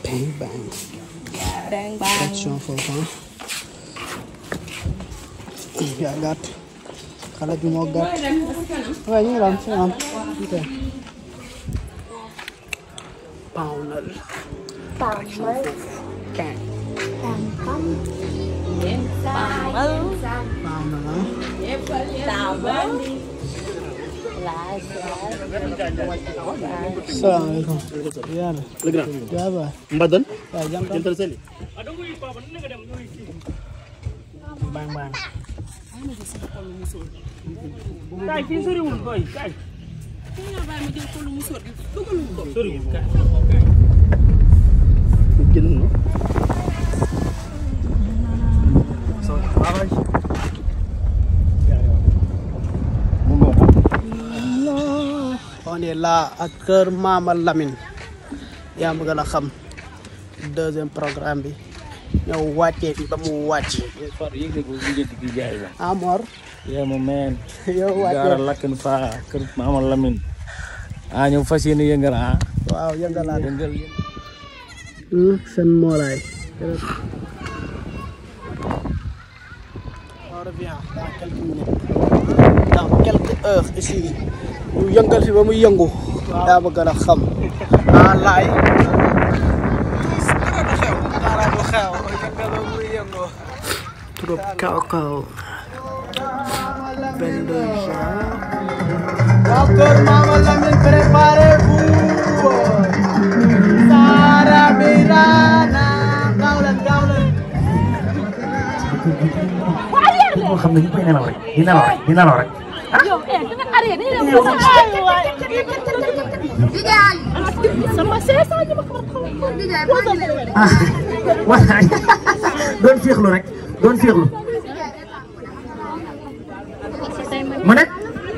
bang bang bang bang action foofu ah yaa gàtt xale bi moo gàtt waaye ñu ngi daan fi am ok pawnal action foofu bang Tàmbal. pawnal ah Tàmbal. salaamaaleykum yàlla Le grand. yaa ba Mbadan. waaye jam tam Jëntal seli. bang bang Kaay fii soriwul boy kaay. Soriwul kaay. Génn na. on est là ak kër Mama Lamine yaa ma gën a xam deuxième programme bi ñëw wàccee fi ba mu wàcc Far yëgle ko lijjanti ki jaay la. Amor yaa ma meen. yow Gaara wàccee lakkin faa kër Maama Lamine. ah ñëw fas yéene yëngal ah. waaw yëngalaat yëngal seen moolaay on revient dans quelques minutes dans quelques heures ici ñu yëngal fi ba muy yëngu yaa ma gën a xam ah laay dara du xew yëngal ba muy yëngu trop kaw kaw benn juin waa kër Mama Lamine préparez-vous Sara Birana gaaw leen gaaw leen moo xam ne ñu koy nelaw rek di nelaw rek di nelaw rek. Yow eh danga arrêté dañu dem ko sama seesa ñu ma ko ah waaw doon féexlu rek doon féexlu. mu ne.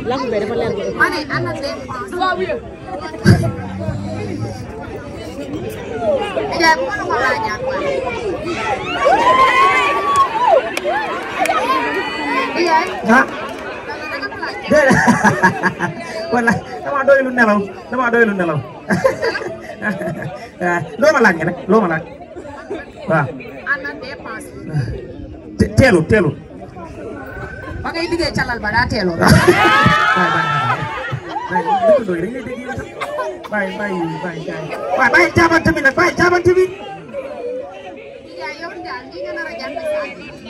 ah. déedéet wala damaa doylu nelaw damaa doylu nelaw ah loo ma laaj nga nag loo ma laaj waaw. te- teelu teelu. ba ngay liggéey calal ba daa teeloo. bàyyi bàyyi bàyyi bàyyi bàyyi jaabante bi nag bàyyi jaabante bi. yaa yow daal li nga nar a jàng saa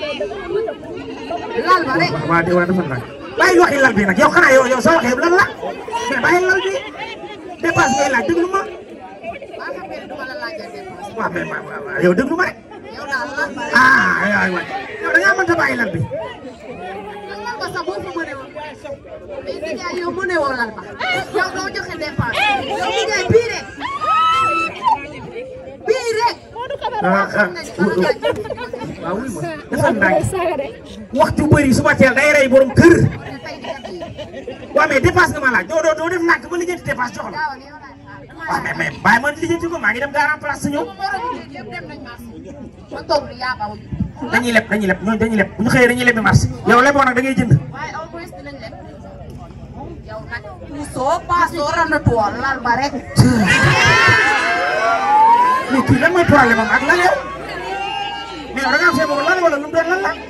lal ba rek waaw de waaw dafa nag bàyyi waxi lal bi nag yow xanaa yow yow soo waxee lan la mais bàyyi lal bi dépasse ngay laaj déglu ma waa xam ngeen duma la laajal dépense waaw mais waaw waaw yow déglu ma rek yow daal lal ba rek ah aywa aywa yow da ngaa mënta bàyyi lal bi lal ba sax boo fa mënee woon mais nijaay yow mënee woon lal ba yow doo joxe dépense yow nijaay bii rek bii rek ah ah waaw wuy ma dafa ndànk waxtu bëri suba teel day rey borom kër waaw mais dépasse nga ma laaj doo doo doo def nàkk ba lijjanti dépasse jox la waaw mais mais bàyyi ma lijjanti ko maa ngi dem garan place ñëw ma toog di yaakaar dañuy leb dañuy leb ñooñu dañuy leb bu ñu xëyee dañuy leb bi marché yow leboo nag da ngay jënd waaye au moins dinañ leb yow nag soo paasoo randatuwoo lal ba rek mais kii lan mooy problème am ak lan yow mais yow da ngaa feebar lan wala lu mu doon lan la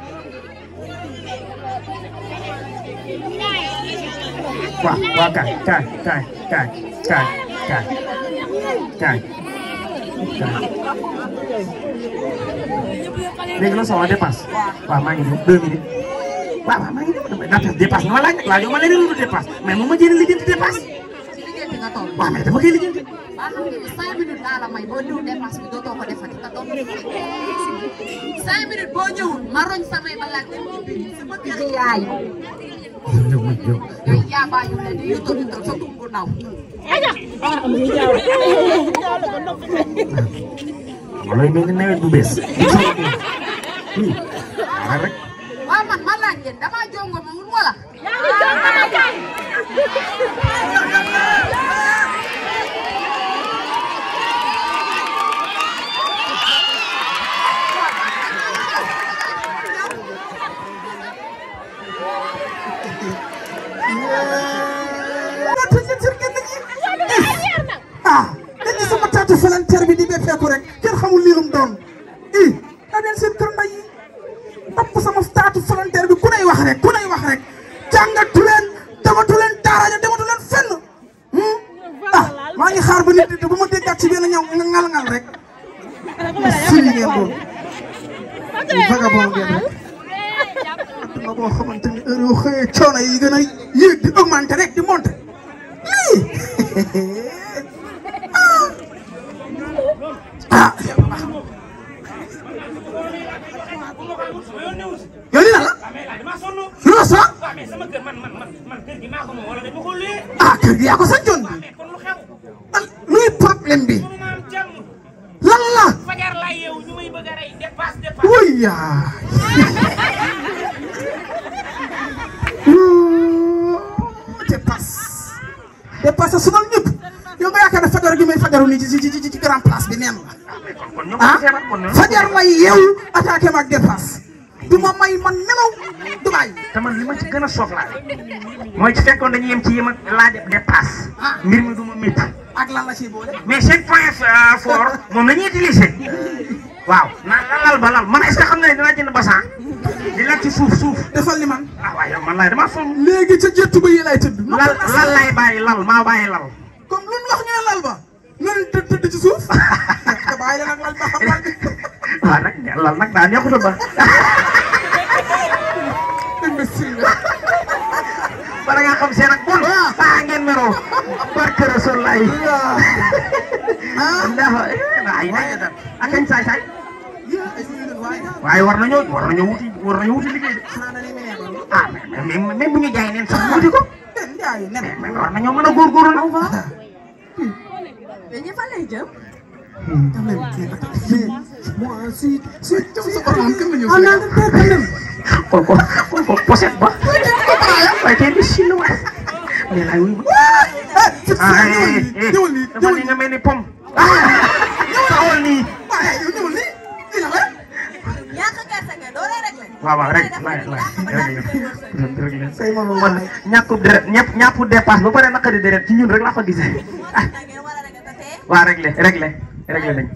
waaw waaw kaay kaay kaay kaay kaay kaay kaay kaay léegi la soxla dépasse waaw maa ngi ñëw deux minutes waaw waaw maa ngi ñëw damay naata dépasse nga ma laaj nag laajoo ma leneen lu dul dépasse mais moom ma jëlee lijjanti dépasse ci liggéey bi nga toll waaw mais dama koy lijjanti waa xam nga ni cinq minutes laa la may boo ñëw dépense bi dootoo ko defati te doo ko cinq minutes boo ñëwul ma roñ samay balaat dem ci biir sama kër yaay yow yow yow yow yaa bàyyi ne di yëkkati sa tum bu ndaw ma looy mel ni nawet bu bees hmm xaaral rek waaw man ma laaj leen damaa jongo ma wul wala ah dañu sama taatu volontaire bi di BP xotteeku rek kenn xamul lii lu mu doon i daa leen seen kër nday yi topp sama taatu volontaire bi ku nay wax rek ku nay wax rek jàngatu leen dematu leen daara ja dematu leen fenn hmm? ah maa ngi xaar ba nit di bu ma déggaat ci benn ñaw nga ngal-ngal rek si li ngeen doon vagabond ngeen rek adduna boo xamante ni heure yoo xëyee coono yi gën a yéeg di augmenté rek di monté lii ah yow li la la damaa sonn lu la sax waaw mais sama kër man man man man kër gi maa ko moom wala dañ ma ko luyee ah kër gi yaa ko sancoon mais kon lu xew ah luy problème bi mënu ma am jàmm lan la fajar laa yeewu ñu may bëgg a rey dépasse dépasse wuy yaa dépasse dépasse sunal ñëpp yow nga yaakaar ne fajar gi may fajaru nii ci ci ci ci grand place bi neen la kon ñoom ah feebar kon ñoom fajar lay yeewu attaqué ma ak dépasse du ma may man nelaw du bàyyi te man li ma ci gën a soof laa mooy ci fekkoon dañuy yem ci yem ak laaj dépasse mbir mi du ma métti ak lan la ciy boole mais seen point fort moom la ñuy utiliser waaw naan la lal ba lal man est-ce que xam nga ne dinaa jënd basan di lal ci suuf suuf defal li man ah waaye yow man laay damaa sonn léegi ca jëttu ba yi lay tëdd lal lal lay bàyyi lal maa bàyyi lal comme lu ñu wax ñu ne lal ba nan tëdd tëdd ci suuf te bàyyi la nag lal ba xam lal bi waaw nag lal nag daa neexuta ba imbécile nga bala nga xam seen ak bon ah ngeen meroo barke Rasul lay ah ndax ay na akañ saay saay yaa ay suñu waaye waaye war nañoo war nañoo wuti war nañoo wuti liggéey de xanaa na ni mu ne doon ah mais mais mais bu ñu jaay neen sax wuti ko benn jaayu nen mais war nañoo mën a góorgóorlu nag mais ñi fan lay jëm. quand même mais moi si si jëm sa borom kan la ñëw en Angleterre quand même xool ko xool ko poset ba waaye tey bi chinois mais laay wuy ah eh eh ñëwal nii dafa ñëwal ni nii nga mel ni pom taxawal nii waaye yow ñëwal nii lii la la ñàkk a gerte gi doo lay réglé. waaw waaw rek laay laay rek say morom man ñàkkub deret ñëpp ñàkku dépasse ba pare naqari deret ci ñun rek laa ko gisee ah da ngeen war a réglé te tey. waa réglé réglé réglé nañ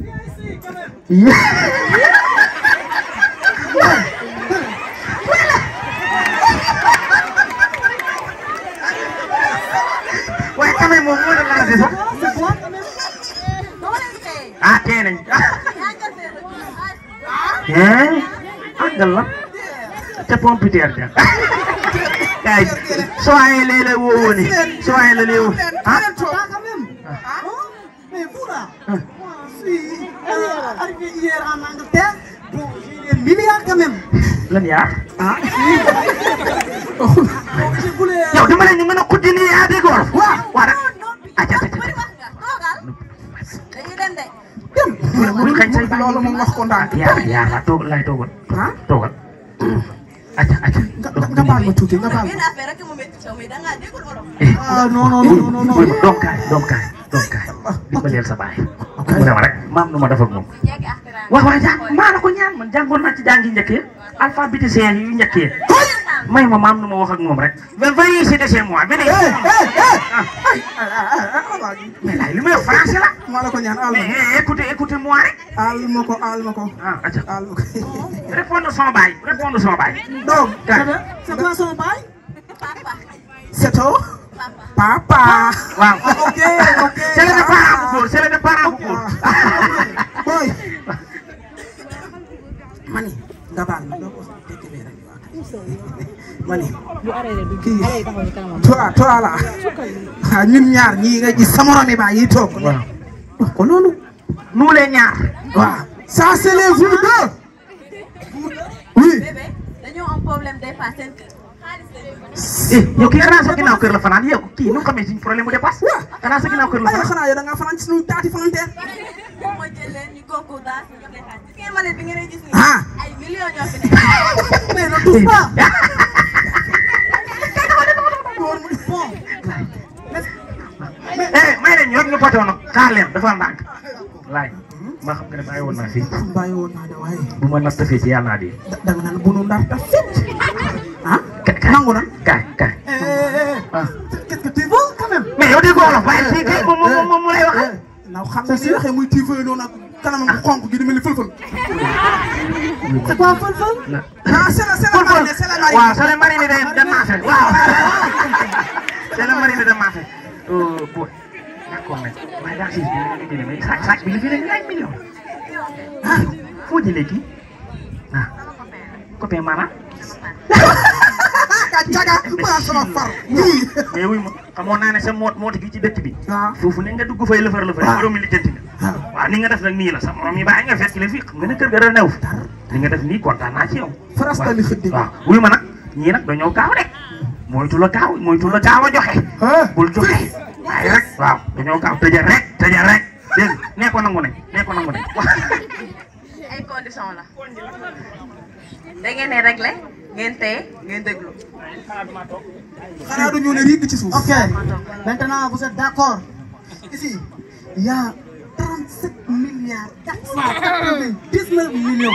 waaye quand même moom moo doon lancé sax doo leen tey. ah tee nañ ñàkk a tey rek. hein àggal la ca pompiteer ja kay soo ayee léeg-léeg woo woon ni soo ayee la léew ah quand même ah mais vous là moi je suis euh, arrivé hier en Angleterre bon j'ai des milliards quand même lan yaa ah donc je voulais yow dama leen ni mën a kuddi nii yaa dégg wolof waaw waa rek aca aca bëri aca wax nga toogal. dañuy dem de. dem bul xañ say bàyyi loolu moom wax ko ndànk yaa yaa la toog lay toogal ah toogal aca aca nga nga nga baal ma tuuti nga baal benn ma affaire rek mu métti caw mais da ngaa déggul olof. ah non non non non non doom kaay doom kaay doom kaay dimbaleel sa baay mu ne ma rek maam nu ma def ak moom jéggi axtiraan. waaw waaw jàng maa la ko ñaan man jàngoon naa ci jàngi njëkk yi alphabétisien yu njëkk yi may ma maam nu ma wax ak moom rek mais veuillez céder chez moi venez eh eh eh ay ah ah ah mais laay li may wax français la maa la ko ñaan al mais ma eh, écoutez écoutez moi rek al ma ko al ma ko ah aca al ma ko répondre son baay répondre son baay donc Kaay. c'est quoi son bail Papa. c'est ton papa waaw ok ok c'est le parent bu góor c'est le parent bu góor boy mani nga baal ma doo ko dégg bee rek mani kii toi toi là ah ñun ñaar ñii nga gis sa moromi baa yi toog waaw wax ko loolu nous les ñaar waaw ça c'est les vous deux oui bébé dañoo am problème dépasse seen kër. xaalis lañ bëgg. eh yow kii xanaa sa ginnaaw kër la fanaan yow kii nu mu xamee suñu problème mu dépasse xanaa sa ginnaaw kër la waaye fanaan xanaa yow da ngaa fanaan ci suñu taati volontaire ma jël leen ñu kooku daal ñu jox leen xaalis. gis ngeen mbalit bi ngeen di gis nii. ah ay millions ñoo fi nekk. mais ne touche pas door mu bon eh may leen ñu rek ñu potoo nag xaar leen dafa ndànk laaj ma xam nga ne bàyyi woon naa fii bàyyi woon naa de waaye bu ma natt fii ci yàlla naa di da da nga naan bunu ndar ta fit ah Ka- kaay nangu na kaay kaay eh eh eh ah qu'est-ce que tu veux quand même mais yow déggoo wolof waaye fii kay moom moom moom mu lay wax naw xam nga ni waxee muy tiifee noonu ak kanamam bu xonk gi di mel ni fël-fël. c'est quoi fël-fël ah c'est la c'est la marine c'est la marine. waaw c'est le marine de de marché waaw c'est le marine de marché booy d'accord mais waaye daa siis bi nga jëlee mais sac sac bi li fi ne ñaari million ah foo jëlee kii ah copain maanaam ka caga maa sama far. nii. mais wuy ma xamoon naa ne sa moot moot gi ci dëkk bi waaw. foofu ne nga dugg fay lëfër lëfër borom mi lijjanti nga waaw ni nga def nag nii la sa morom yi bàyyi nga fekk la fii xam nga ne kër ga dara new fi li nga def nii kontaan naa ci yow Faras tali xëddi. waaw wuy ma nag ñii nag dañoo gaaw de moytu la gaaw moytu la gaaw a joxe ah. bul joxe waaye rek waaw dañoo gaaw tëjal rek tëjal rek dégg nga nee ko nangu nañ nee ko nangu nañ ay condition la da ngeen ne réglé ngeen téye ngeen déglu xanaa du ñu ne riig ci suuf. ok maintenant vous êtes d'accord ici il y a 37 milliards 499 millions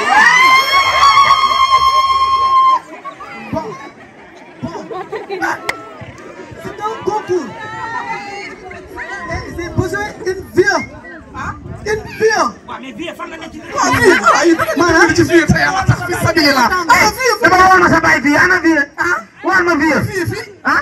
bon bon c'est un concours et j'ai besoin d'une vie une vie waaw mais vie fan la nekk ci waaw fii ah yi maanaam ci fii te yàlla tax fi sabilillah. ah fii dama la woon ma sa baay fii ana fii war ma fii fii fii. ah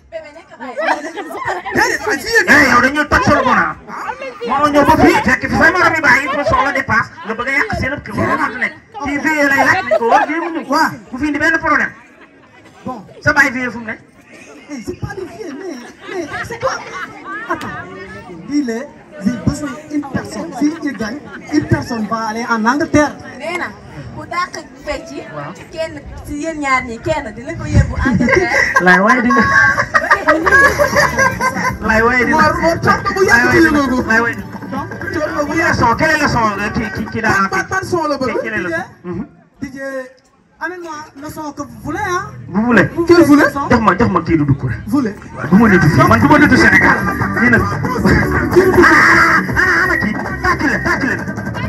déedéet ay fii eh yow dañuy toj solo ko naa moo ñëw ba fii fekk fi say morom yi bàyyi pour soxla dépasse nga bëgg a yàq seen ëpp kër loolu moo fi nekk fii fii lay laaj ko war fii mu ñëw waaw. bu fi indi benn problème bon sa baay fii fu mu ne Eh, c'est pas des filles, mais, mais c'est quoi Attends, dis-le, j'ai besoin d'une personne. Si il gagne, une personne va aller en Angleterre. nee na ku dàq fecc kenn ci yéen ñaar ñi kenn dina ko yóbbu Angleterre laay waaye di nga laay waaye di nga Mor Mor coono bu yàgg ci yëngu ko. laay waaye di coono bu quel est le yàgg. son quel est le son qui qui qui daa ban ban son la bëgg. quel est le son Mhm. DJ, amène-moi le son que vous voulez, hein vous voulez Vous Quel voulez voulez le son jox ma jox ma kii du dugg rek Voulez. du ma nitu fii man du ma nitu Sénégal kii nag ah ah ana kii tàcc leen tàcc leen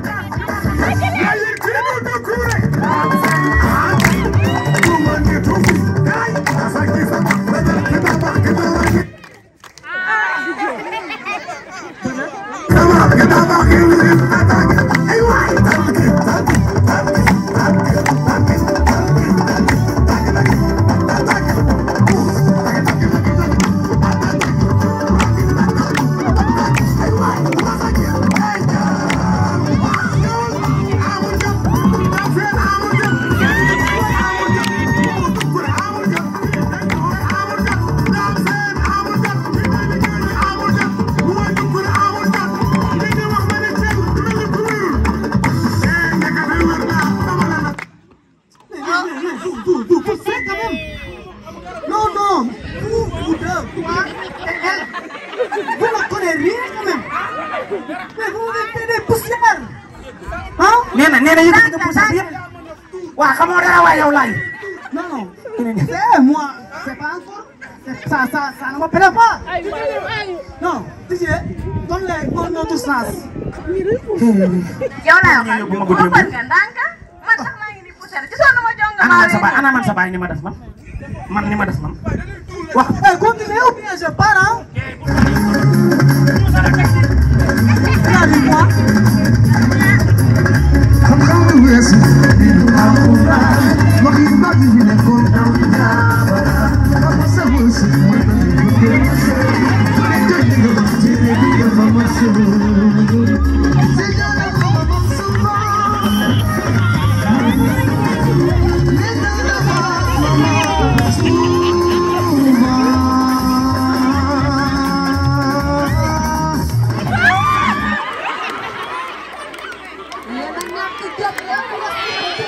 Vous, vous, vous, vous faites quand même Non, non, vous, vous deux, toi et elle, vous ne connaissez rien quand même Mais vous êtes des poussières Hein nee na nee na yëkkati nga puusal bi yëpp waa xamoo dara waaye yow laay Non, non, c'est moi, c'est pas encore, c'est- ça, ça, ça ne me plaît pas Non, DJ, donne-les un autre sens yow laa waxal yóbbu ma ko démb. boppal nga ndànk man sax maa ngi ni poussière ci sonn ma jonga ana maa man sa baay leen ana man sa baay ni ma def man man ni ma def man Eh, continuez ou bien je pars, hein Regardez-moi yéen a ñàkk jot yéen a wax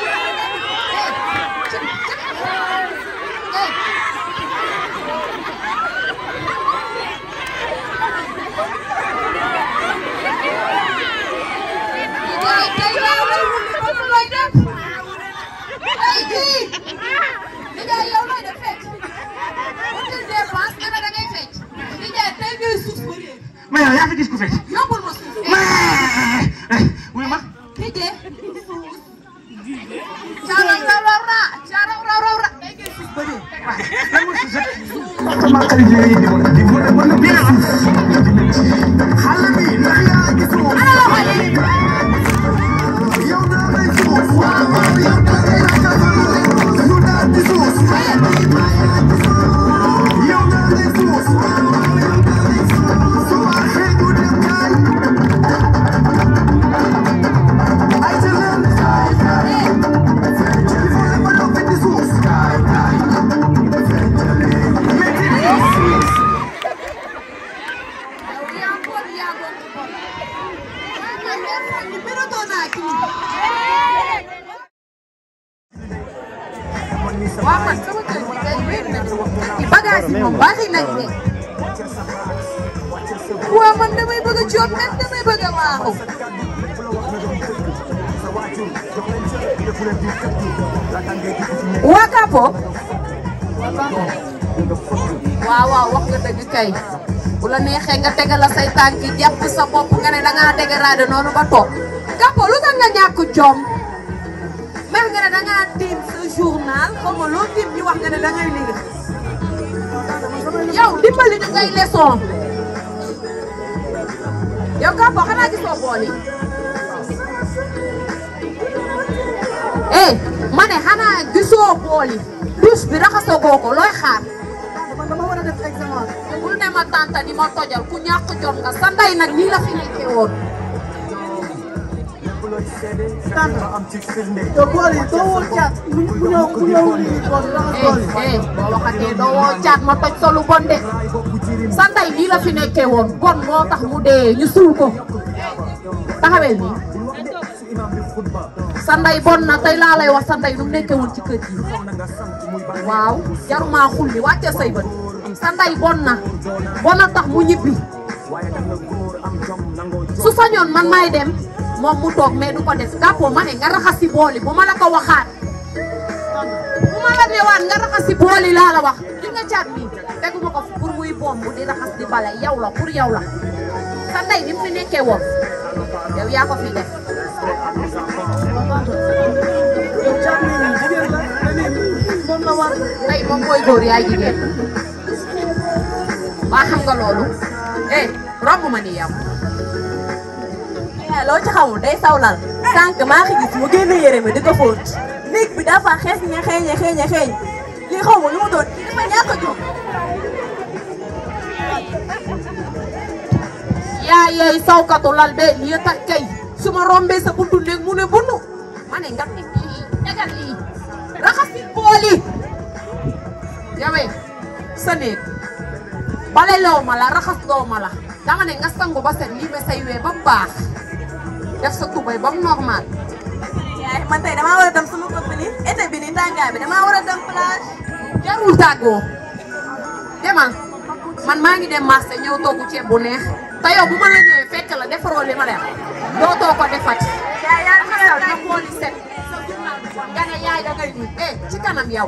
mais yow yaa fi gis ku fecc Yóbbul ma suuf. mais wuy ma Tijje. Cara raw raw ra. Cara raw raw ra. Day ngay suuf ba dee. lan mooy suuf xale bi ndax yaa waaw man sama kër gi kay wér na ci bagage yi moom bari nañ de waaw man damay bëgg a coob même damay bëgg a waaxu waa Kapo waaw waaw wax nga dëgg kay bu la neexee nga tegal la say tànk jàpp sa bopp nga ne dangaa dégradé noonu ba toog Kapo lu tax nga ñàkk jom mais nga ne dangaa tiim sa journal xaw ma loo tiim ñu wax nga ne dangay liggéey yow dimbali ñu ngay leçon yow Kapo xanaa gisoo bool yi eh ma ne xanaa gisoo bool yi douche bi raxasagoo ko looy xaar dama war a def examen. bul ne ma tànta ni ma tojal ku ñàkk jom nga sa ndey nag nii la fi nekkee woon te bool yi doo woo caat bu bu ñëw bu ñëw lii bool yi raxas bool yi. eh eh boo waxatee doo woo caat ma toj sa lu bon de sa ndey nii la fi nekkee woon bon moo tax mu dee ñu suul ko taxawee nii sa ndey bon na tey laa lay wax sa ndey nu mu nekkee woon ci kër gi waaw jaruma xulli wàcce say bët sa ndey bon na bon na tax mu ñibbi su sañoon man maay dem moom mu toog mais du ko def Kapo ma ne nga raxas si booli bu ma la ko waxaat bu ma la newaat nga raxas si booli laa la wax li nga caat mi teguma ko fi pour muy bomb di raxas di bale yow la pour yow la sa ndey ni mu fi nekkee woon yow yaa ko fi def yow caat mi jigéen la te nii moom la war. tey moom mooy góor yaay jigéen waa xam nga loolu eh romb ma ni yow eh loo ci xamul day sawlal sànq maa ngi gis mu génne yére mi di ko fóot néeg bi dafa xees ña xeeñe xeeñe xeeñ lii xaw ma lu mu doon dafa ñàkk a jóg yaa yeey sawkatu lal bee lii tax kay su ma rombee sa buntu néeg mu ne bunu ma ne nga teg lii tegal lii raxasi bool yi yawee sa néeg bale loo ma la raxas loo ma la dama ne nga sangu ba set lii ba say wee ba mu baax def sa tubay ba mu normal yaay man tey damaa war a dem sama copine yi été bi nii tàngaay bi damaa war a dem plage jarul tàggoo demal man maa ngi dem marché ñëw togg ceeb bu neex te yow bu ma la ñëwee fekk la defaroo li ma def dootoo ko defati. yaay yaa ngi xew na booli set nga ne yaay da ngay nuyu eh ci kanam yow.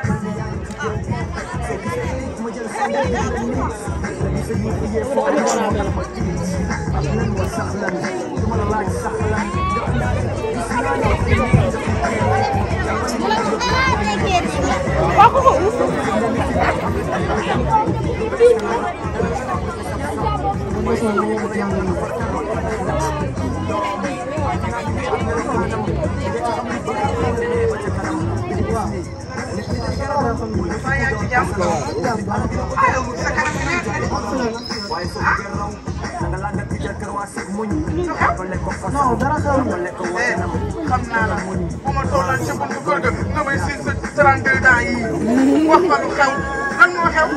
non dara xew xam naa la bu ma tolloon ca buntu kër ga damay siin sa 32 ans yii wax ma lu xew lan moo xew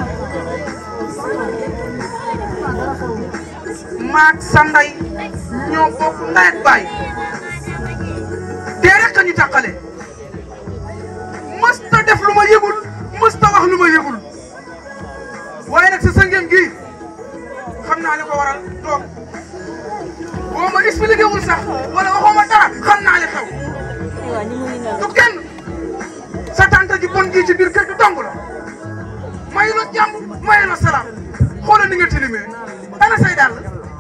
maag sa ndey ñoo bokk ndey ak baay dee rek a ñu tàqale mës ta def lu ma yëgul mës ta wax lu ma yëgul waaye nag sa sëngem gi xam naa li ko waral toog boo ma expliqué wul sax wala waxoo ma dara xam naa li xew du kenn sa tante ji bon gi ci biir kër gi dong la mayu la jàmm mayu la salaam xoolal ni nga tilimee ana say dàll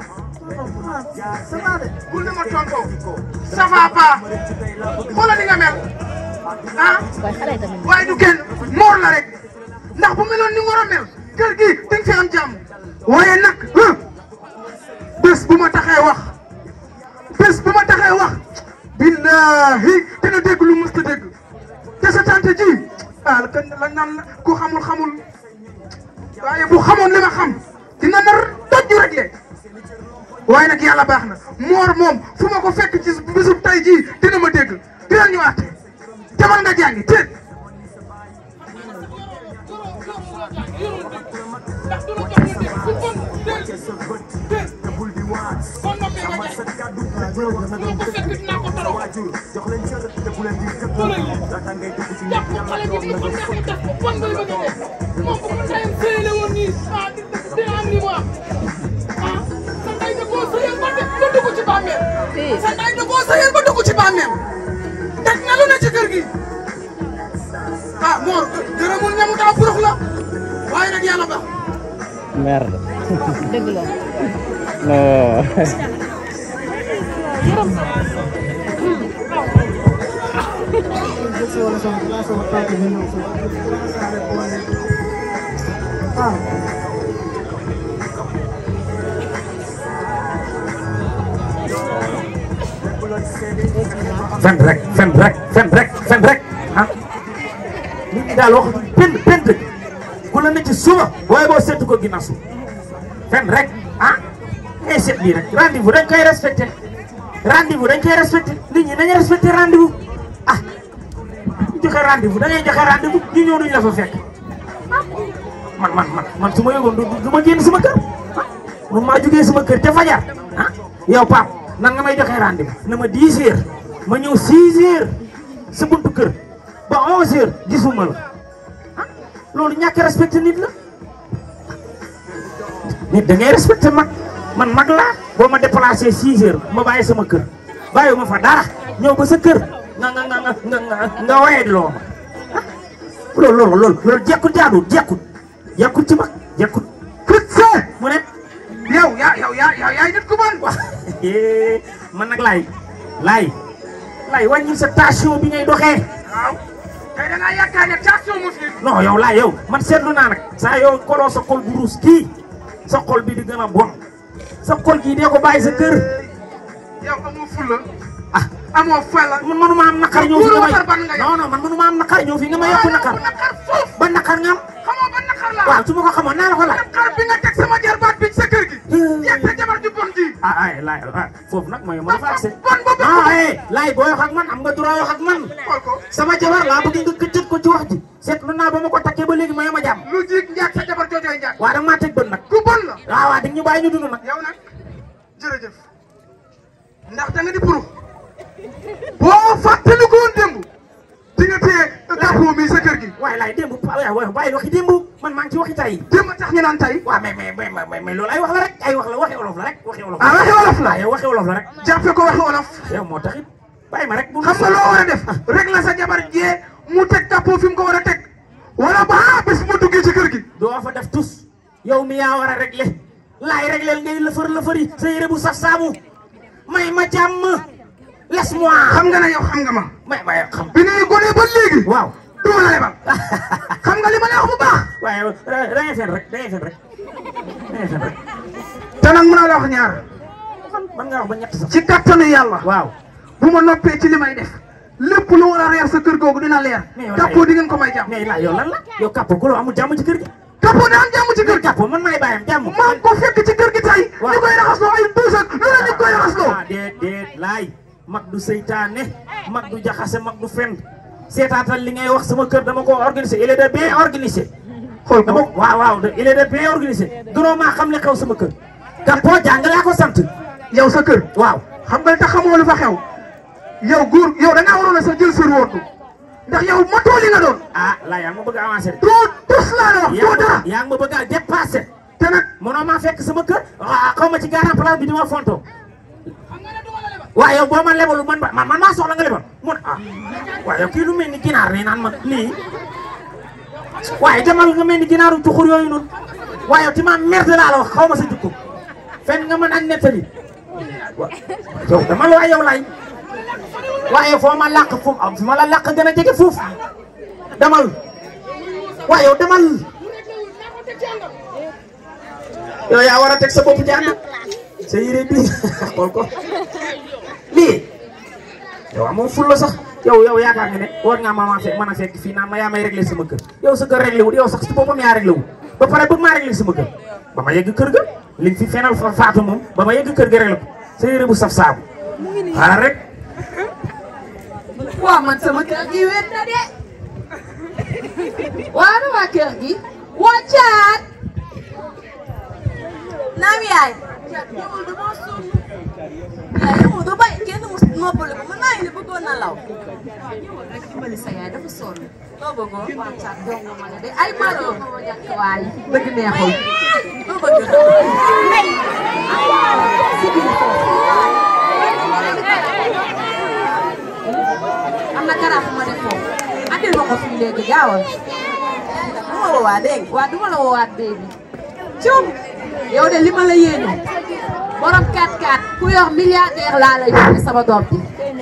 ça va de. bul ne ma tontoo ça va pas xoolal ni nga mel ah waaye du kenn moor la rek ndax bu meloon ni mu war a mel kër gi di nga fi am jàmm waaye nag ah bés bu ma taxee wax bés bu ma taxee wax billahi dina dégg lu mës ta dégg te sa tante ji ah la kan la naan la ku xamul xamul waaye bu xamoon li ma xam dina nar toj rek le waaye nag yàlla baax na moor moom fu ma ko fekk ci bisu tay jii dina ma dégg dina ñu àtte demal nga jàngi te te bul di kon noppee nga jaay bu ma ko fekk dinaa ko torox jàpp xale bi di ko neex def ko bon ngay bëgg a def moom bu ko tayam sëyale woon nii ah di di am ni mu am ah sa ndey da koo sëyal ba def ba dugg ci bàmmeel sa ndey da koo sëyal ba dugg ci bàmmeel teg na lu ne ci kër gi ah Mor gërëmul ñamu daa burux la waaye nag yàlla baax Merde. No. fen rek fen rek fen rek fen rek ah nit ñi daal wax pent pent ku la ne ci suba waaye boo seetu ko ginnaaw suba fen rek ah ngay seet lii rek rendez-vous dañ koy respecté rendez-vous dañ koy respecté nit ñi dañuy respecté rendez-vous ah ñu joxe rendez-vous da ngay joxe rendez-vous ñu ñëw duñ la fa fekk man man man man su ma yëgoon du du ma génn sama kër ah man maa jugee sama kër ca fajar ah yow Pape nan nga may joxe rendez-vous na ma 10 heures ma ñëw 6 heures sa buntu kër ba 11 heures gisuma la ah loolu ñàkk respecté nit la nit da ngay respecté mag man mag laa boo ma déplacé 6 heures ma bàyyi sama kër bàyyi ma fa dara ñëw ba sa kër nga nga nga nga nga nga waye loo ma ah loolu loolu loolu loolu jekkut jaadul jekkut jekkut ci mag jekkut kut see mu ne yow yaa yow yaa yow yaay nit ku bon waaw man nag laay laay laay wàññi sa tension bi ngay doxee waaw tey da ngaa yaakaar ne tension mu fi non yow laay yow man seetlu naa nag saa yow koloo sa xol bu ruus kii sa xol bi di gën a bon sa xol gii dee ko bàyyi sa kër yow amoo fulla ah amoo fayla man manuma am naqar ñëw fi nga may Buuru ban nga yow. non non man manuma am naqar ñëw fi nga may yokku naqar naqar foofu ba naqar nga am xamoo ba naqar la waaw su ma ko xamoon naa la ko laaj naqar bi nga teg sama jarbaat bi ci sa kër gi yeeg sa jabar ju bon ji ah ay laay ah foofu nag mooy ma fa accès bon ba non eh laay booy wax ak man am nga droit wax ak man xool ko sama jabar laa bëgg nga këccët ko ci wax ji seetlu naa ba ma ko takkee ba léegi may ma jàmm lu jiig njaag sa jabar joojooy njaag waaw da nga maa teg bët nag ku bon la waaw waaw di ñu bàyyi ñu dund nag yow nag jërëjëf ndax da nga di puru boo fàttali ko woon démb di nga téye kàppoo mi sa kër gi waaye laay démb waaye waaye bàyyi waxi démb man maa ngi ci waxi tay démb tax ñu naan tey waaw mais mais mais mais mais loolu ay wax la rek ay wax la waxi olof la rek waxi olof ah waxi wolof la waaw yow waxi olof la rek jàppe ko waxi wolof yow moo taxit bàyyi ma rek bu xam nga loo war a def rek la sa jabar jee mu teg kàppoo fi mu ko war a teg wala ba bés mu duggee ci kër gi doo fa def tus yow mi yaa war a régler laay régler ngay lëfër lëfëri sa yére bu saf saabu may ma jàmm laisse-moi xam nga ne yow xam nga ma may ma xam bi ngay gone ba léegi waaw du ma la lebal xam nga li ma lay wax bu baax waaye da ngay fen rek da ngay fen rek da ngay fen rek te nag mën a la wax ñaar man nga wax ba ñett sax ci kattanu yàlla waaw bu ma noppee ci li may def lépp lu war a reer sa kër googu dina leer Mais yow kàppoo di ngeen ko may jàmm mais la yow lan la yow kàppo golo amul jàmm ci kër gi kàppoo daa am jàmm ci kër gi kàppo man maay bàyyam jàmm maa ngi ko fekk ci kër gi tey Waaw. ñu koy raxasloo ay duus ak lu ne ñu koy raxasloo ah déet déet laay mag du seytaane mag du jaxase mag du fen seetaatal li ngay wax sama kër dama ko organisé il est de bien organisé xool dama ko waaw waaw de- il est de bien organisé gënoo maa xam li xew sama kër kàppo jàng laa ko sant yow sa kër waaw xam nga li tax xamoo lu fa xew yow góor yow da ngaa waroon a sax jël sër wóortu ndax yow matoo li nga doon ah laa yaa ngi ma bëgg a avancé de doo tus laa la wax yaa doo ngi dara ma yaa ngi ma bëgg a dépassé te nag mënoo maa fekk sama kër ah xaw ma ci garan place bi di ma fonto waaw yow boo ma lebalu man ba man man maa soxla nga lebal mun ah waaw yow kii lu mel ni ginaar nii naan ma nii waaye demal nga mel ni ginaaru cuxur yooyu noonu waaye yow ti ma merde laa la wax xaw ma sa jukko fen nga mën a nettali waaw yow demal waaye yow lay waaye foo ma làq foofu am fi ma la làq gën a jege foofu demal waaye yow demal yow yaa war a teg sa bopp jàng sa yére bi xool ko lii yow amoo ful la sax yow yow yaakaar nga ne war ngaa ma fekk mën a fekk fii naan ma yaa may réglé sama kër yow sa kër réglé wul yow sax si boppam yaa réglé wul ba pare bëgg maa réglé sama kër ba ma yegg kër ga li fi fenal fa faatu moom ba ma yegg kër ga réglé ko sa yére bu saf saabu xaaral rek waa man sama kër gi wéet na de waa na waa kër gi waa caat naam yaay ñëwal dama sonn. waaye yow doo bàyyi kenn mu noppali ko man naa ngi ne bëggoon na law. ñëwal rek dimbali sa yaay dafa sonn. loo bëggoon. waa Thiat dong ma la de ay maa doon ma jàkk waay bëgg neexul. loo bëgg am na garab bu ma def foofu. andil ma ko fii léegi gaawal. bu ma woowaa dégg nga. waa duma la woowaat bébi. cum yow de li ma la yéene. borom 4-4 ku yor milliardaire laa la yónnee sama doom bi.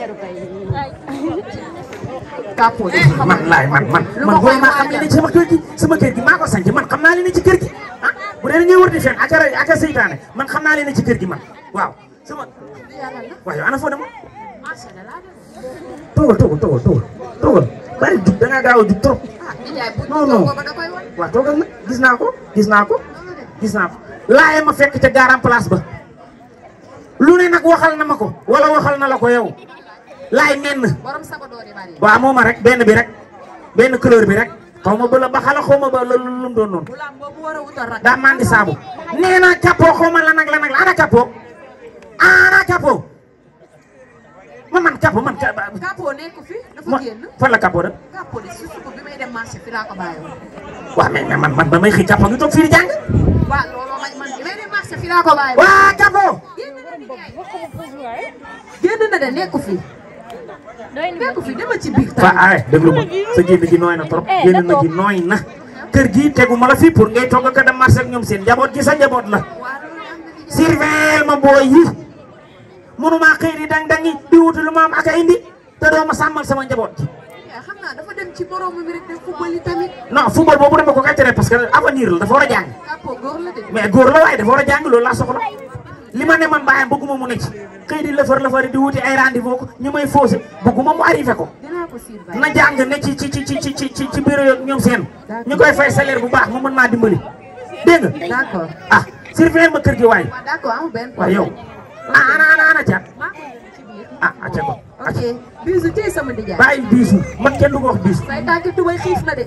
kàppoo de xam man laay man man Lu man ma booy koy maa xam li ne ci sama kër gi sama kër gi maa ko sanc man xam naa li ne ci kër gi ah bu dee dañuy wër di fen aca aca seytaane man xam naa li ne ci kër gi man waaw sama yàlla la. waaw yow ana foo demoon marché la laa dem. toogal toogal toogal toogal toogal bari jug da ngaa gaaw a jug trop ah nijaay bu Non, ñu non. toogoo ba da koy wan. waaw toogal nag gis naa ko gis naa ko gis naa ko laaye ma fekk ca garan place ba lu ne nag waxal na ma ko wala waxal na la ko yow laay menn borom sago doori bari. waaw mooma rek benn bi rek benn couleur bi rek xaw ma ba la ba xala xaw ma ba la lu mu doon noonu bu laam boobu war a wutal rak. daa mandi saabu nee naa capot xaw ma lan ak lan ak la ana capot ana capot man man capot man ca kàppoo nekk fi dafa ma génn. fan la capot da kàppoo de su suba bi may dem marché fi laa ko bàyyi woon. waaw mais mais man man ba may xëy capot ngi toog fii di jàng waaw looloo ma man bi may dem marché fi laa ko bàyyi woon. waa capot génn na nijaay. génn na de nekku fi. nekku fi dama ci biir waa tamit. ay déglu ma sa génn gi nooy na trop génn na gi nooy na kër gi tegu ma la fii pour ngay togg ka dem marché ak ñoom seen njaboot gi sa njaboot la waa loolu am na nijaay. surveille ma booy yi mënuma xëy di dang dangi di wuti lu ma am ak a indi te doo ma sàmmal sama njaboot gi yaa xam naa dafa dem ci moroom mi rek dem football yi tamit. non football boobu dama ko kàccare parce que avenir la dafa war a jàng kàppoo góor la de. mais góor la waaye dafa war a jàng loolu laa soxla li ma ne man bàyyam bëgguma mu ne ci xëy di lëfër lëfër di wuti ay rendez-vous ko ñu may faussé bëgguma mu arrivé ko dinaa ko siir bàyyi. na jàng ne ci ci ci ci ci ci ci bureau yeeg ñoom seen ñu koy fay salaire bu baax mu mën maa dimbali dégg nga d'accord. ah surveiller ma kër gi waay waaw d'accord amul benn waaw yow ah ana ana ana caat maa ko nekk ci biir. ah acca ko ok bisu tey sama nijaay. bàyyi biisu man kenn du ko wax biisu say tànk tubay xiif na de.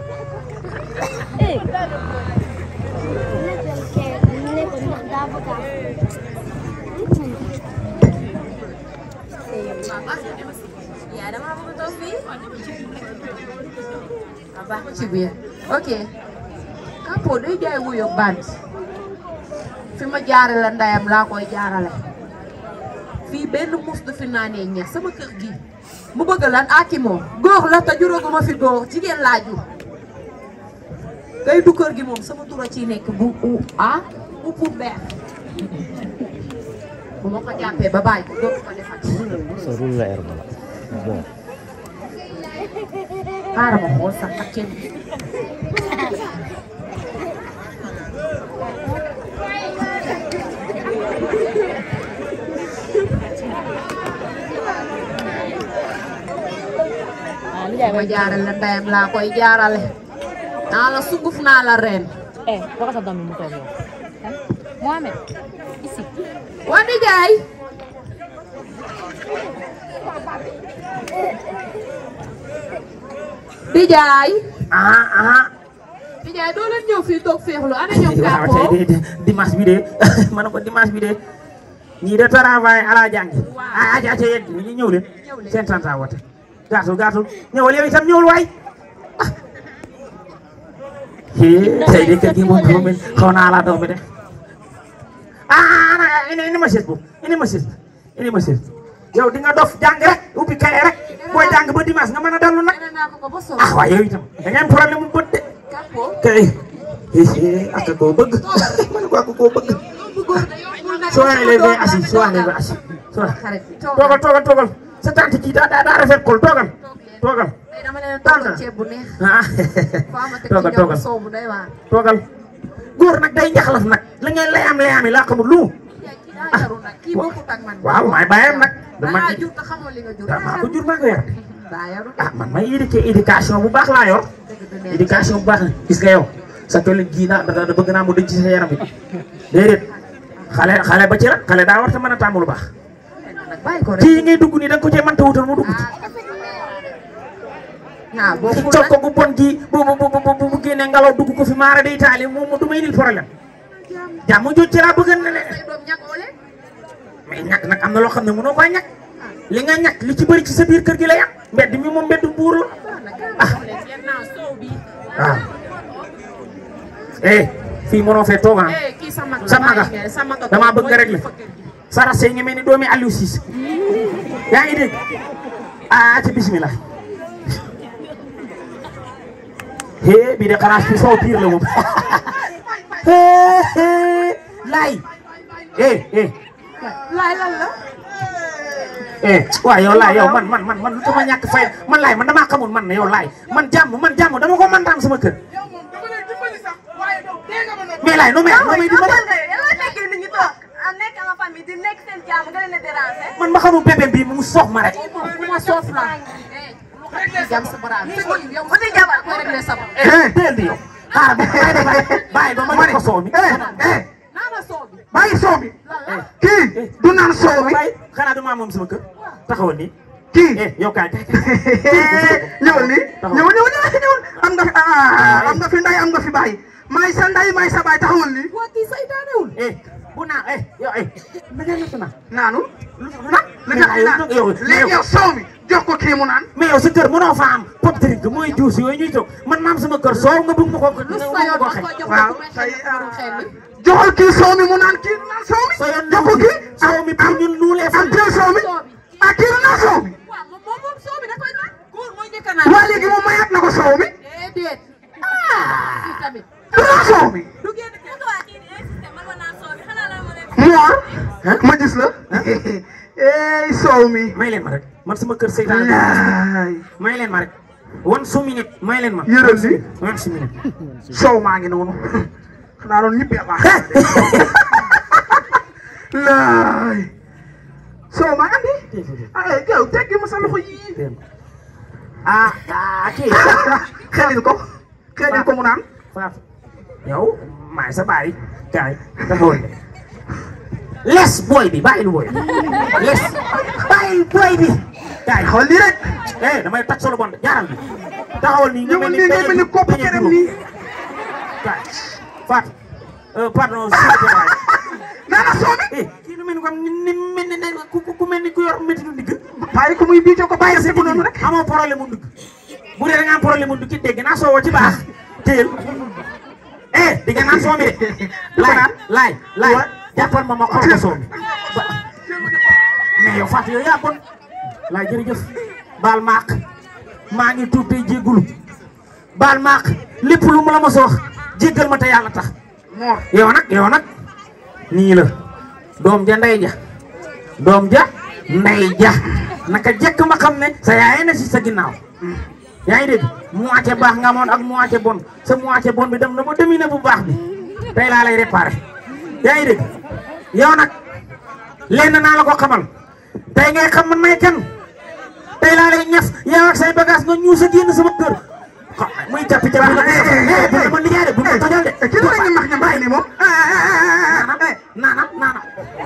yaa dama bëgg a toog fii. waaw baax ci biir ok Kapo day jaay wuyo band fi ma jaarale ndayam laa koy jaarale fii benn mus du fi naanee ñeex sama kër gi mu bëgg lan aki moom góor la te juróoguma fi góor jigéen laa jur kay du kër gi moom sama tura ciy nekk bu u ah bu pour beer bu ma ko jàppee ba bàyyi ko dootu ko defati xaaral ma xool sax ak kenn ma jaarale ndeyam laa koy jaarale naa la sunguf naa la reen Eh, waxal sa doom bi mu toog yow. Mohamed, ici. waa nijaay nijaay ah ah nijaay doo leen ñëw fii toog féexlu ana ñoom waaw Kapo tey de de dimanche bi de ma ne ko dimanche bi de ñii de travail ala jàngi ah aja aja yéen ñi ñëw leen seen tanta wote gaatul gaatul ñëwal yow itam ñëwul waay ah hee tey de kër gi moom dafa mel xaw naa laa doom bi de ah ana indi indi ma chaise boobu indi ma chaise indi ma chaise yow di nga dof jàng rek ubbi kaye rek booy jàng ba dimanche nga mën a dallu nag nee naa ko ko ba sonn ah waaye yow itam da ngeen problème mu bët de Kapo kay ak koo bëgg man ko ak koo bëgg bu góor de yombul nag soo leen bay assis soo leen bay assis soo xarit bi toog toogal toogal toogal sa tante kii daa daa daa rafet kol toogal toogal tey dama leen toggal ceeb bu neex ah foo ma teg ci toogal ñoom toogal soow bu doy waar toogal góor nag day njaxlaf nag la ngeen layam layam yi laa xamul lu mu yaay kii daa yaru nag kii bokkut ak man waaw maay bàyyam nag dama dangaa jur te xamoo li nga jur maa ko jur maa ko yar daa yaru ah man may éduqué éducation bu baax laa yor dëgg du neex éducation bu baax la gis nga yow sa tollin gii naa da da bëgg naa mu denc ci sa yaram bi déedéet xale xale ba ci rek xale daa war te mën a tàmm lu baax nag bàyyi ko rek kii ngay dugg nii da nga ko cee mënta wutal mu dugg ci ah bokkul col nag ko gu bon gi bu bu bu bu bu génne ngelaw dugg ko fi maara day taali moom du may indil problème jàmm jot ci laa bëgg na ne say doom ñàkk mais ñàkk nag am na loo xam ne mënoo koy ñàkk li nga ñàkk li ci bëri ci sa biir kër gi la yàq mbedd mi moom mbeddu buur la ah waaw eh fii mënoo fee toog ah kii sa mag la sa maga bàyyi nga sa maga damaa bëgg nga régler sa rase ngi mel ni doomi Aliou Cissé yaa ngi dégg ah ci bismillah hee bii de xanaa fi soo piir la moom hee hee laay eh eh laay lan la eh waaw yow laay yow man man man man lu tax ma ñàkk fay man laay man damaa xamul man ne yow laay man jàmm man jàmm dama ko mën daam sama kër yow moom dama lay dimbali sax waaye yow dee nga ma noppi. mais laay noo may noo may dimbali yàlla fekkee nit ñi toog a nekk en famille di nekk seen jàmm nga leen a déranger. man ma xamul bébé bii mu soox ma rek bu ma soof la jam sa baraam yow bu di jabar ko réglé sa bopp eh teel di yow xaaral ba bàyyi ba bàyyi ba ma jox ko soow mi eh naana soo bi bàyyi soow bi kii du naan soow bi bàyyi xanaa du maa moom sama kër taxawal nii kii eh yow kaay kaay kaay. ñëwal nii ñëwal ñëwal ñëwal ñëwal am nga fi ah am nga fi nday am nga fi baay maay sa nday maay sa baay taxawal nii waa kii saytaanewul eh bu naan eh yow eh na ngeen nekk na naanu lu na li tax naan yow léegi yow soow mi jox ko kii mu naan mais yow sa kër mënoo fa am pop drink mooy juus yooyu ñuy toog man maam sama kër soow nga bëgg ma ko lu nga sa yoon ko ma xëy ko jox waaw ko may say, xel ko xel li joxal kii soow mi mu naan kii du naan soow mi sa yoon jox ko kii soow mi pour ñun nuulee fa am jël soow mi soo bi ah kii du naan soow mi waaw moom moom moom soo bi da koy naan góor mooy njëkk a naan waa léegi moom mayaat na ko soow mi déedéet ah fii tamit du naan soow mi du génn Mor ma gis la ey soow mi may leen ma rek man sama kër seytaane laay may leen ma rek one su minute may leen ma yëral li one su minute soow maa ngi noonu xanaa doon ñibbi baax laay soow maa andi ay yow teggi ma sa loxo yii ah ah kii xelil ko xelil ko mu naan Fatou yow maay sa baay kaay taxawal les booy bi bàyyil booy les bàyyil booy bi kaay xool lii rek eh damay toj solo bon jaaral bi taxawal nii nga ñëwal mel nii ngay mel ni kopp peñe kerem juróom. nii kaay Fatou euh, pardon s'il vous plaît naana soow mi eh kii nu mel ni comme ni ni mel ni ne ku ku mel ni ku yor métti du ndigg bàyyi ko muy biicoo ko bàyyi ko noonu rek amoo problème mu ndigg bu dee da nga am problème mu ndigg dégg naa soowoo ci baax téyel eh di nga naan soo mi de laay laay laay jàppal ma ma xool ko soo mi mais yow Fatou yow yaa bon laay jërëjëf baal maaq maa ngi tuub tey jéggulu baal maaq lépp lu mu la ma soox jéggal ma te yàlla tax Mor yow nag yow nag nii la doom ja ndey ja doom ja ndey ja naka jekk ma xam ne sa yaay na si sa ginnaaw yaa ngi dégg moitié baax nga amoon ak moitié bon sa moitié bon bi dem na ba dominer bu baax bi tey laa lay réparé yaa ngi dégg yow nag lenn naa la ko xamal tey ngay xam man may kan tey laa lay ñaf yow ak say bagage nga ñuus a génn sama kër xa muy cappi cappi la bu ma liggéey de bu ma tojal de kii lu ñu max ña bàyyi nii moom naanam naanam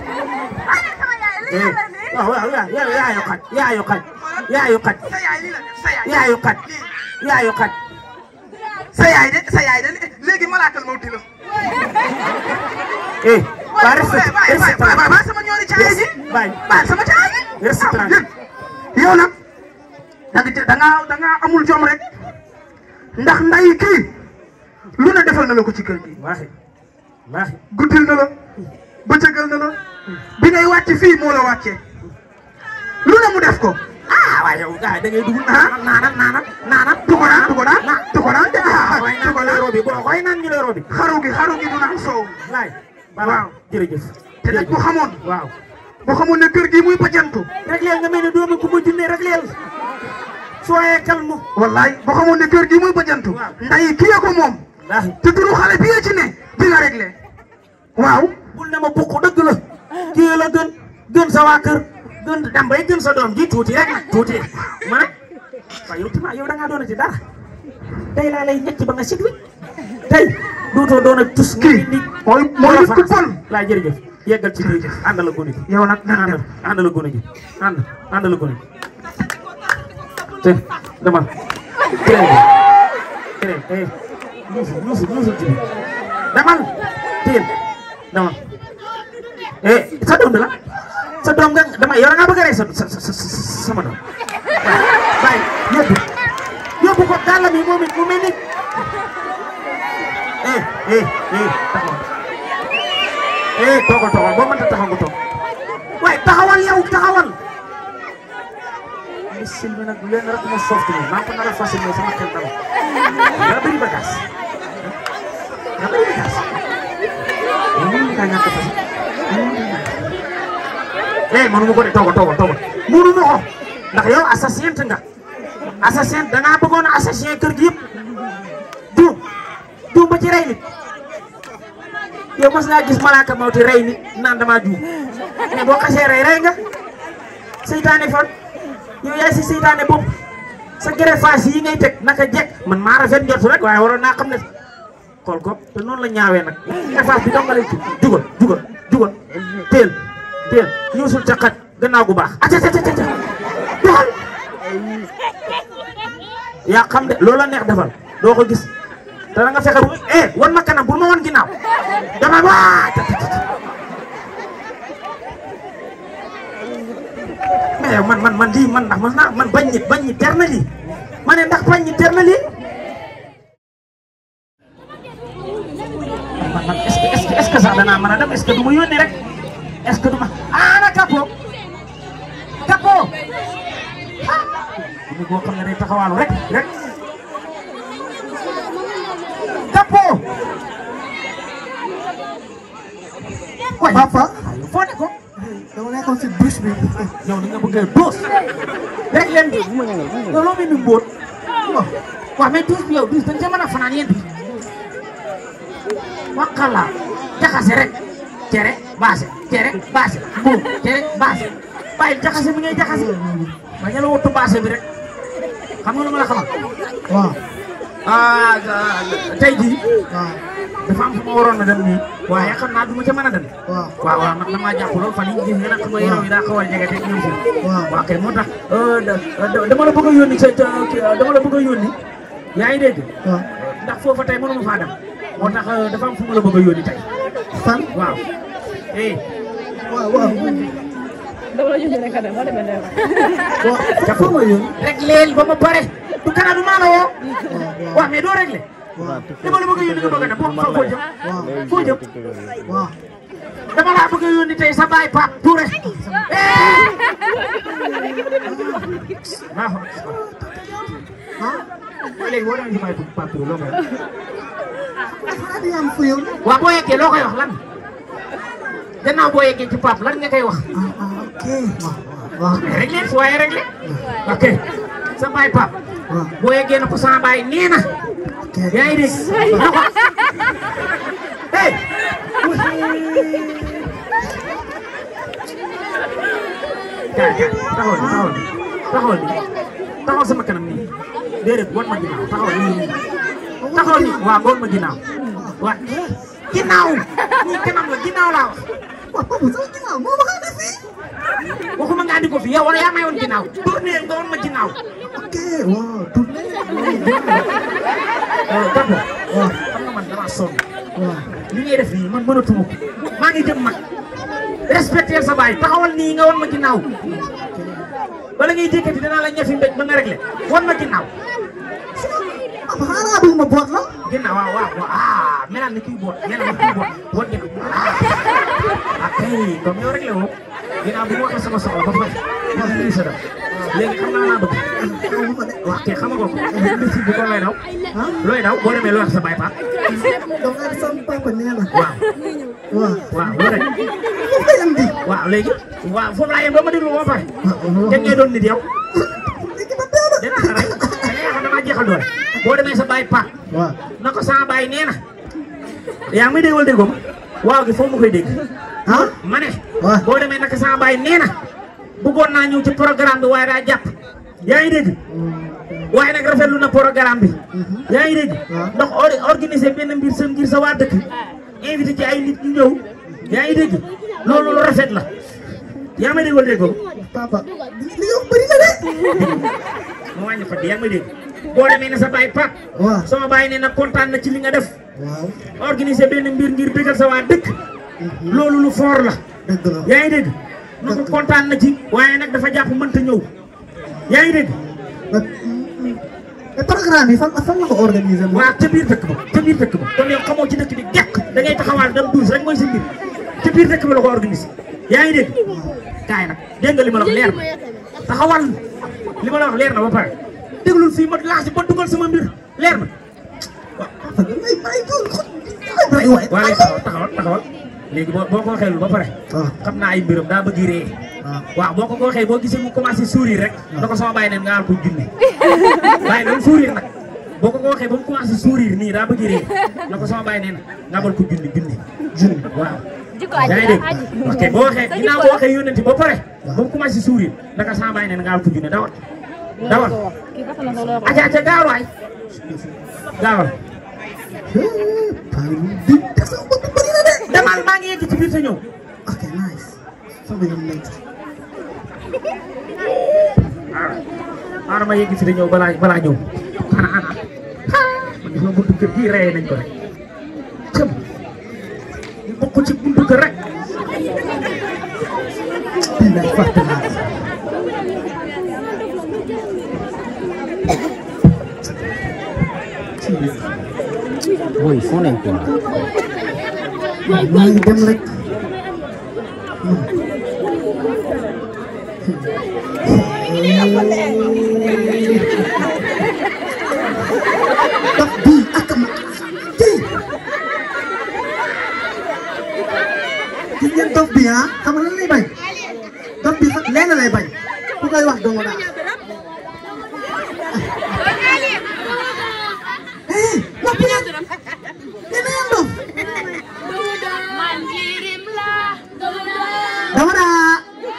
eh waaw waaw yaa yaa yaa yu xaj yaa yu xaj yaa yu xaj sa yaay lii la def sa yaay yaa yu xaj yaa yu xaj sa yaay de sa yaay de léegi malaakal mawti la eh waa respect bàyyi bàyyi respect bàyyi bàyyi sama ñoori caaya ji bàyyi bàyyi sama caaya ji Restaurant. yow nag da nga da nga da nga amul jom rek ndax nday kii lu ne defal na la ko ci kër gi waaxi waaxi guddil na la bëccëgal na la bi ngay wàcc fii moo la wàccee lu ne mu def ko ah waaye yow gars yi da ngay dugg naanam naanam naanam naanam tuko naan tuko naan tuko naan de ah waaye naan tuko ñu lay naan robi boo koy naan ñu lay robi xaru gi xaru gi du naan soow laay Waaw. waaw jërëjëf te nag bu xamoon waaw bu xamoon ne kër gi muy bajantu rek leen nga mel ne doomu ku ma junne rek leen soyez calme wallaay bu xamoon ne kër gi muy bajantu Waaw. nday kii ko moom waaxi te turu xale bi ci ne di nga réglé waaw bul ne ma bukk dëgg la kii la gën gën sa waa kër gën dem bay gën sa doom ji tuuti rek nag tuuti ma ne waaye yow tamit yow da ngaa doon ci dara tey laa lay ñetti ba nga sit wi tey dootoo doon a tus kii mooy mooy nit ku bon laa jërëjëf yeggal ci biir àndal la gone gi yow nag nan àndal dem àndal la gone gi ànd àndal la gone gi te demal tere tere eh ñuusu ñuusu ñuusu ci biir demal téel demal eh sa doom bi la sa doom nga dama yow da ngaa bëgg a rey sa sa sa sama doom bàyyi yóbbu yóbbu ko gàllam yi moom it mu mel ni eh eh eh taxawal eh toogal toogal boo mënta taxaw nga toog waaye taxawal yow taxawal ay Sylvie nag leen rek ma soft ni maa ko nar a fas yéene sama xel dama daa bëri bagage daa bëri bagage mënu nga ñàkk a fas eh mënu ma ko de toogal toogal toogal mënu ma ko ndax yow assassin nga assassin da ngaa bëggoon a assassin kër gi yëpp juum juum ba ci rey nit yow mas ngaa gis malaaka mawti rey nit naan damaa juum mais boo xasee rey rey nga seytaane fan yow yaay si seytaane bopp sa greffage yi ngay teg naka jekk man maa rafet njort rek waaye waroon naa xam ne xool ko te noonu la ñaawee nag greffage bi dong nga lay ci jugal jugal jugal teel teel ñuusul ca xaj gannaaw gu baax aca ca ca ca doxal yaa xam de loola neex defal doo ko gis te da nga fexe bu eh wan ma kanam bul ma wan ginnaaw dama waa mais yow man man man lii man ndax man naa man bañ nit bañ nit ter na lii ma ne ndax bañ nit ter na lii man man est-ce que est-ce que est-ce que sax danaa mën a dem est-ce que du ma yónni rek est-ce que du ma ah na Kapo Kapo ah bu boo xam ne day taxawaalu rek rek Kapo waay Papa foo ne ko dama nekkoon si douche bi yow ni nga bëggee doos rek leen di yow loo mel ni mbóot waaw mais douche bi yow douche dañ ca mën a fanaan yéen bi wakala jaxase rek cere baase cere baase buum cere baase bàyyi jaxase bi ngay jaxase bañ a la wottu baase bi rek xam nga lu ma la xamal waaw ah tey jii waaw dafa am fu ma waroon a dem nii waaye xam naa du ma ca mën a dem waaw waaw waaw man damaa jàpp lool fan yii gis nga nag xam nga yaram yi daa xaw a jege te ñëw si. waaw waaw kay moo tax da- dama la bëgg a yónni sa ca dama la bëgg a yónni yaa ngi dégg waaw ndax foofa tey mënuma faa dem moo tax dafa am fu ma la bëgg a yónni tey fan waaw. eh waaw waaw dama la yónni rek a dem moo demee ne waaw dafa ma yónni rek leel ba ma pare du kana du maa la woo waaw waaw mais doo réglé waaw dama la bëgg a yónni nga bëgg a dem foo foo jëm waaw foo jëm waaw dama laa bëgg a yónni tey sa baay Pape Touré. waaw. ah waaye léegi boo demee si baay Pape Touré loo koy wax. xanaa di am fu yow waaw boo yeggee loo koy wax lan gannaaw boo yeggee ci Pape lan nga koy wax. ah ah ok waaw waaw mais réglé su waaye réglé. ok sa baay Pape. waaw boo yeggee na ko sama baay nee na. ok yaa ngi dégg. na ko. hey. kaay kaay taxawal ni taxawal ni taxawal ni taxawal sama kanam nii déedéet wan ma ginnaaw taxawal nii nii taxawal ni waaw wan ma ginnaaw waaw ginnaaw nii kanam la ginnaaw laa wax waaw papa sama ginnaaw moo ma xamee fii waxuma nga andi ko fi yow wala yaa may woon ginnaaw tourné nga wan ma ginnaaw ok waaw tourné Gabo waaw xam nga man damaa sonn waaw li ngay def nii man mënatuma ko maa ngi jëm mag respecté sa baay taxawal nii nga wan ma ginnaaw bala ngay jékkati danaa la ñafi mbéj ba nga réglé wan ma ginnaaw papa xanaa bëgg ma boot la ginnaaw waaw waaw waaw ah melal ni kuy boot melal ni kuy boot boot ginnaaw ah ah kay comme yow réglé woo ginnaaw bi ma waxee sama soxla ba pare wax lii sa def léegi xam nga laa bëgg xaw ma de wax kay xam nga ko mbési bi ko looy daw looy daw boo demee loo wax sa baay paap donc ak sama papa nee na waaw waaw waaw loolu rek foofu lay am di waaw léegi waaw foofu laa yem ba ma déglu ba pare waaw te ngay doon nit yow léegi ba dee dina la rek da ngay xam damaa jeexal doole boo demee sa baay paap waaw na ko sama baay nee na yaa ngi may dégg wala déggoo ma waaw gi foofu ma koy dégg ah ma ne waaw boo demee naka sama baay nee na bëggoon naa ñëw ci programme bi waaye daa jàpp yaa ngi dégg waaye nag rafetlu na programme bi yaa ngi dégg waaw. ndax or- organiser benn mbir sa ngir sa waa dëkk invité ci ay nit ñu ñëw yaa ngi dégg loolu lu rafet la yaa may dégg wala déggoo papa li yow bëri na de ma wàññi ko di yaa ngi may dégg boo demee ne sa baay Pape waaw sama baay nee na kontaan na ci li nga def waaw organiser benn mbir ngir bégal sa waa dëkk loolu lu fort la dëgg la yaa ngi dégg na ko kontaan na ci waaye nag dafa jàpp mënta ñëw yaa ngi dégg mais programme yi fan fan la ko organisé moom. waaw ca biir dëkk ba ca biir dëkk ba kon yow xamoo ci dëkk bi gekk da ngay taxawaal dem douze rek mooy sa mbir ca biir dëkk bi la ko organisé yaa ngi dégg kaay nag dégg nga li ma la wax leer na taxawal li ma la wax leer na ba pare déglul fii ma laaj ba dugal sama mbir leer na ay ay doon ay waay waa léegi taxawal taxawal taxawal léegi boo boo ko waxee lu ba pare xam naa ay mbiram daa bëgg ree waaw boo ko ko waxee boo gisee mu commencé sourire rek da ko sama bàyyi neen nga ko junne bàyyi neen sourire nag boo ko ko waxee ba mu commencé sourire nii daa bëgg ree na ko sama bàyyi neen nga abal ko junne junne junne waaw yaa ngi dégg ok boo waxee ginnaaw boo waxee yónnenti ba pare ba mu commencé sourire naka sama bàyyi neen nga abal ko junne dawal dawal aca aca gaawal waay gaawal demal maa ngi yegg ci biir sa ñëw ok nice sama yoon nañ ci xaaral ma yegg fi da ñëw balaa balaa ñëw xanaa ana man gis nga buntu kër gii rey nañ ko rek cëm ñu bokk ci buntu kër rek billaay fàtte naa Boy, foo nekkoon. maa ngi dem rek dox bii ak ma kii gis ngeen dof bi ah xam nga lan lay bañ dof bi sax lenn lay bañ ku koy wax dong daal eh noppi leen yéen a dof dama daa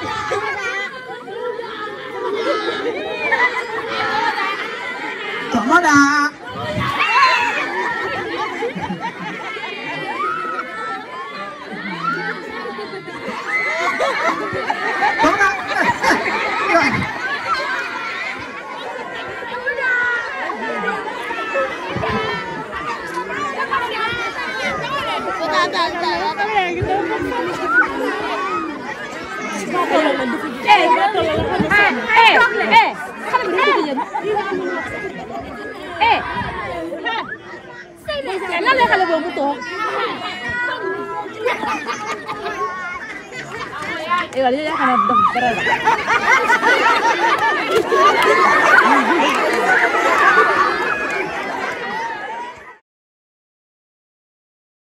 dama daa dama daa lan la xale boobu toog eh wala yaakaar naa daf dara la